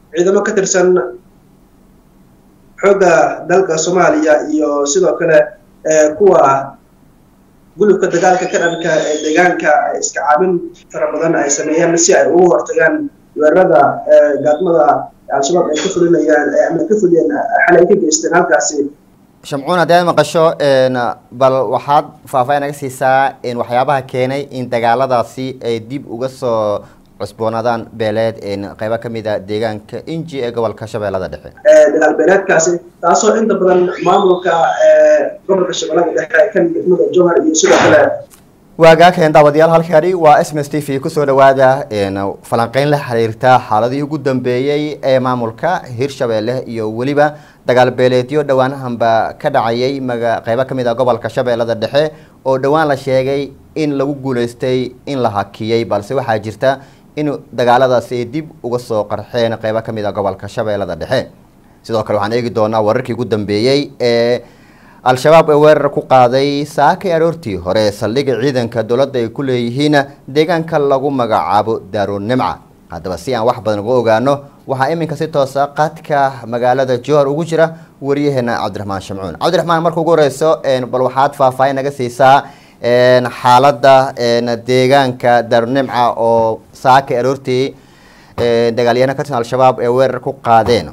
ciidamo ka tirsan xoogga dalka soomaaliya iyo sidoo kale kuwa gulubka dagaalka ka dhanka ee deegaanka iska caabin fara badan ay sameeyeen si ay ugu hortagaan weerarada gaadmada al-shabaab ay ka fulinayaan ama ka fuliyeen xalay ka geysteen halkaasi shamcuun haddii aad maqasho bal waxaad faahfaahin naga siisaa waxyaabaha keenay in dagaaladaasi ay dib uga soo cusboonaadaan beeleed qeybo kamid a deegaanka inji ee gobolka shabeellada dhexe dagaal beeleedkaasi taasoo inta badan maamulka gobolka shabeellada dhexe kan degmada jowhar iyo sidoo kale waagaakeen daawadayaal halkani waa s m s t v kusoo dhawaada falanqeyn la xiriirta xaaladii ugu dambeeyey ee maamulka hirshabeelle iyo weliba dagaal beeleedyo dhowaanahanba ka dhacayay maga qeybo kamid a gobolka shabeellada dhexe oo dhowaan la sheegay in lagu guuleystay in la hakiyey balse waxaa jirta in dagaaladaasi ay dib uga soo qarxeen qeybo kamid a gobolka shabeellada dhexe sidoo kale waxaan eegi doonaa wararkii ugu dambeeyey ee al-shabaab ee weerar ku qaaday saakay aroortii hore saldhigga ciidanka dowladda ay ku leeyihiin deegaanka lagu magacaabo daarunimca haddaba si aan wax badan uga ogaano waxaa iminka si toosa qaadka magaalada johor ugu jira wariyaheena cabdiraxmaan shamcuun cabdiraxmaan marka ugu horeyso bal waxaad faahfaahin naga siisaa xaaladda deegaanka daarunimca oo saakay aroortii dagaalyahana ka tirsan al-shabaab ee weerar ku qaadeen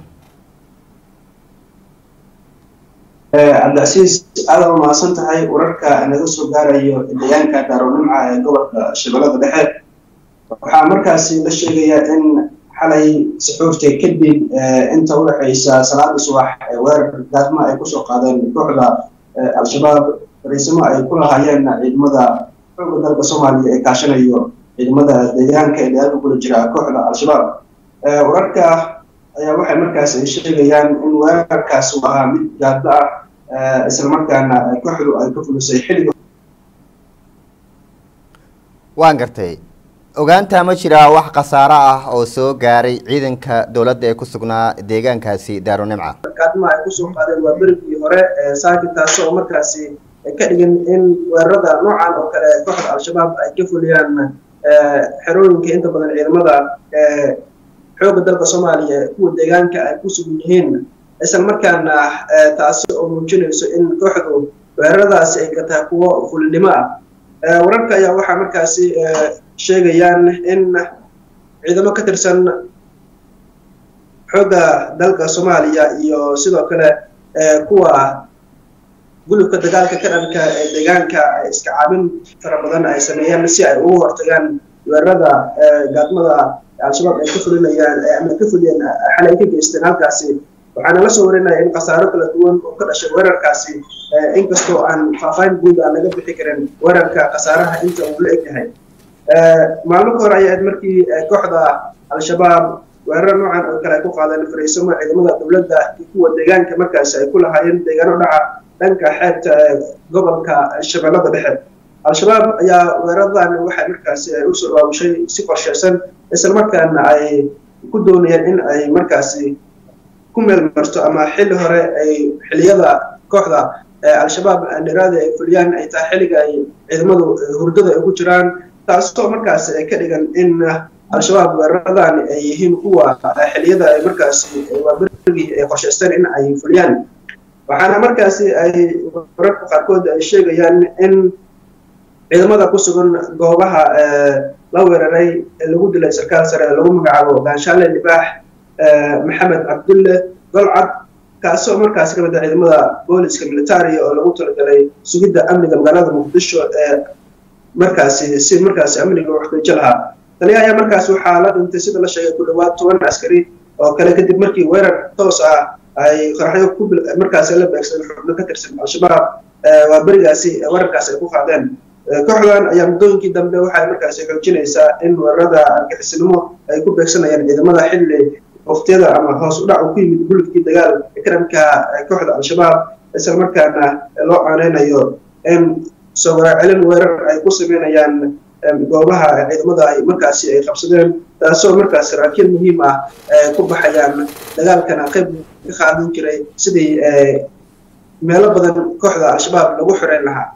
cabdicasiis aada u mahadsan tahay wararka naga soo gaarayo deegaanka daarunimca ee gobolka shabeellada dhexe waxaa markaasi la sheegayaa in xalay saxuurta kadib inta udhexaysa salaada subax ee weerar gaadma ay kusoo qaadeen kooxda al-shabaab fariisimo ay ku lahaayeen ciidamada xooga dalka soomaaliya ee kaashanayo ciidamada deegaanka ee dagaalka kula jira kooxda al-shabaab wararka ayaa waxay markaas ay sheegayaan in weerarkaas uu ahaa mid gaaddo ah islamarkaana kooxdu ay ka fulisay xilliga waan gartay ogaanta ma jiraa wax khasaaro ah oo soo gaaray ciidanka dowladda ee ku sugnaa deegaankaasi daarunimca gaadma ay kusoo qaadeen waa berigii hore saaki taasi oo markaasi ka dhigin in weerarada noocan oo kale kooxda al-shabaab ay ka fuliyaan xerooyinka inta badan ciidamada xoogga dalka soomaaliya kuwa deegaanka ay ku sugan yihiin isla markaana taasi oo muujinayso in kooxdu weeraradaasi ay ka tahay kuwo fulinimo ah wararka ayaa waxaa markaasi sheegayaan in ciidamo ka tirsan xoogga dalka soomaaliya iyo sidoo kale kuwa gulubka dagaalka ka dhanka ee deegaanka iska caabin fara badan ay sameeyeen si ay ugu hortagaan weerarada gaadmada al-shabaab ay ka fulinayaan ama ka fuliyeen xalay ka geysteen halkaasi waxaana la soo warinaya in khasaaro kala duwan oo ka dhashay weerarkaasi inkastoo aan faahfaahin guud aan laga bixi karin weerarka khasaaraha inta uu la egyahay maalmo ka hor ayay ahayd markii kooxda al-shabaab weerar noocan oo kale ay ku qaadeen fariisamo ciidamada dowladda iyo kuwa deegaanka markaasi ay ku lahaayeen deegaano dhaca dhanka xeebta gobolka shabeellada dhexe al-shabaab ayaa weeraradan waxay markaasi ay usoo dhawaabushay si qorsheysan islamarkaana ay ku doonayeen in ay markaasi ku meel marto ama xilli hore ay xiliyada kooxda al-shabaab dhiraada ay fuliyaan ay tahay xilliga ay ciidamadu hurdada ay ku jiraan taasoo markaasi ay ka dhigan in al-shabaab weeraradan ay yihiin kuwa xiliyada ay markaasi waa berigii ay qorshaysteen in ay fuliyaan waxaana markaasi ay wararka qaarkood ay sheegayaan in ciidamada ku sugan goobaha la weeraray ee lagu dilay sarkaal sare lagu magacaabo gaanshaale libaax maxamed cabdulle golcad kaasoo markaasi ka mid ah ciidamada booliska militariga oo lagu talagalay sugidda amniga magaalada muqdisho ee markaasi si markaasi amniga u xaqiijo lahaa tani ayaa markaasi waxaa la dhintay sida la sheegay ku dhawaad toban askari oo kale kadib markii weerar toos ah ay qaraxyo ku markaasi la beegsadeen xubno ka tirsan al-shabaab waa berigaasi weerarkaasi ay ku qaadeen kooxdan ayaa muddooyinkii dambe waxay markaasi xoojinaysaa in weerarada argixisnimo ay ku beegsanayaan ciidamada xilli waktiyada ama hoos u dhac uu ku yimid gulubkii dagaal karanka kooxda al-shabaab isla markaana loo aaneynayo in soo waraacelin weerar ay ku sameynayaan goobaha ciidamada ay markaasi ay qabsadeen taasoo markaas saraakiil muhiim ah ku baxayaan dagaalkana qayb ka qaadan jiray sidii meelo badan kooxda al-shabaab lagu xoreyn lahaa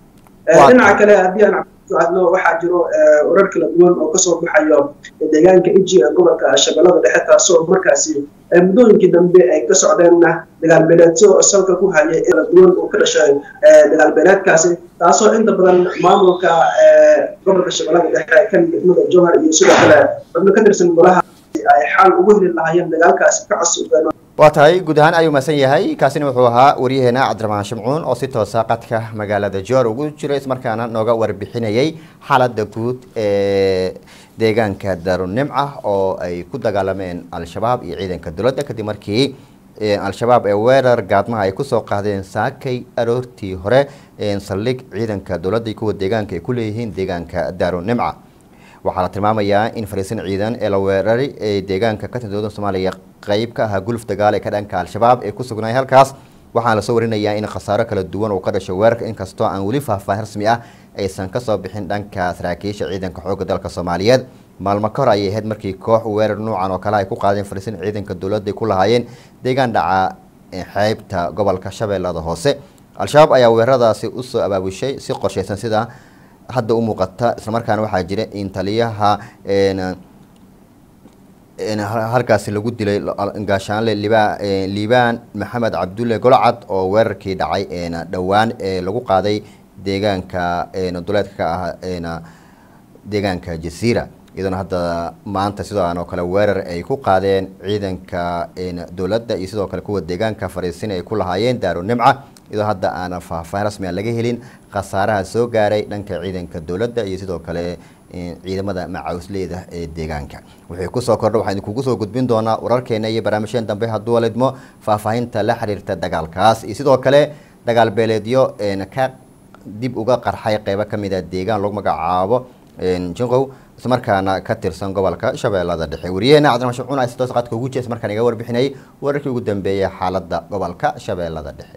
dhinaca kale haddii aan hadlo waxaa jiro warar kala duwan oo kasoo baxayo deegaanka iji ee gobolka shabeellada dhexe taasoo markaasi muddooyinkii dambe ay ka socdeenna dagaalbeeleedyo salka ku hayay kala duwan oo ka dhashay dagaalbeeleedkaasi taasoo inta badan maamulka gobolka shabeellada dhexe kan degmada jowhar iyo sidoo kale xubno ka tirsan golaha ay xal ugu heli lahaayeen dagaalkaasi ka cusubeen waa tahay guud ahaan ayuu mahadsan yahay kaasina wuxuu ahaa waryaheena cabdiraxmaan shimcuun oo si toosa qadka magaalada joor ugu jira ismarkaana nooga warbixinayay xaaladda guud ee deegaanka daarunimca oo ay ku dagaalameen al-shabaab iyo ciidanka dowladda kadib markii al-shabaab ee weerar gaadmaha ay kusoo qaadeen saakay aroortii hore saldhig ciidanka dowladda iyo kuwa deegaanka ay ku leeyihiin deegaanka daarunimca waxaa la tilmaamayaa in fariisin ciidan ee la weeraray ee deegaanka ka tirsan dowladda soomaaliya qeyb ka ahaa guluf dagaal ee ka dhanka al-shabaab ee ku sugnaay halkaas waxaana lasoo warinayaa in khasaaro kala duwan uu ka dhashay weerarka inkastoo aan weli faahfaahin rasmi ah aysan kasoo bixin dhanka saraakiisha ciidanka xoogga dalka soomaaliyeed maalmo ka hor ayay ahayd markii koox weerar nuucan oo kale ay ku qaadeen fariisin ciidanka dowladda ay ku lahaayeen deegaan dhaca xeybta gobolka shabeellada hoose al-shabaab ayaa weeraradaasi usoo abaabushay si qorsheysan sida hadda u muuqata islamarkaana waxaa jira in taliyaha halkaasi lagu dilay gaashaanle liba liibaan maxamed cabdulle golocad oo weerarkii dhacay dhowaan ee lagu qaaday deegaanka duleedka ka ah deegaanka jasiira iyadoona hadda maanta sidooan oo kale weerar ay ku qaadeen ciidanka dowladda iyo sidoo kale kuwa deegaanka fariisin ay ku lahaayeen daaro nimca iyadoo hadda aanan faahfaahin rasmi a laga helin khasaaraha soo gaaray dhanka ciidanka dowladda iyo sidoo kale ciidamada macawisleyda ee deegaanka wixii kusoo kordha waxaan idinkugu soo gudbin doonaa wararkeena iyo barnaamijyeen dambe hadduu walidmo faahfaahinta la xiriirta dagaalkaas iyo sidoo kale dagaal beeleedyo ka dib uga qarxay qeybo kamid a deegaan lagu magacaabo jinqow islamarkaana ka tirsan gobolka shabeellada dhexe wariyaheena cabdiraxmaan shimcuun ay si toos qadka ugu jees markaan iga warbixinayay wararkii ugu dambeeyay xaaladda gobolka shabeellada dhexe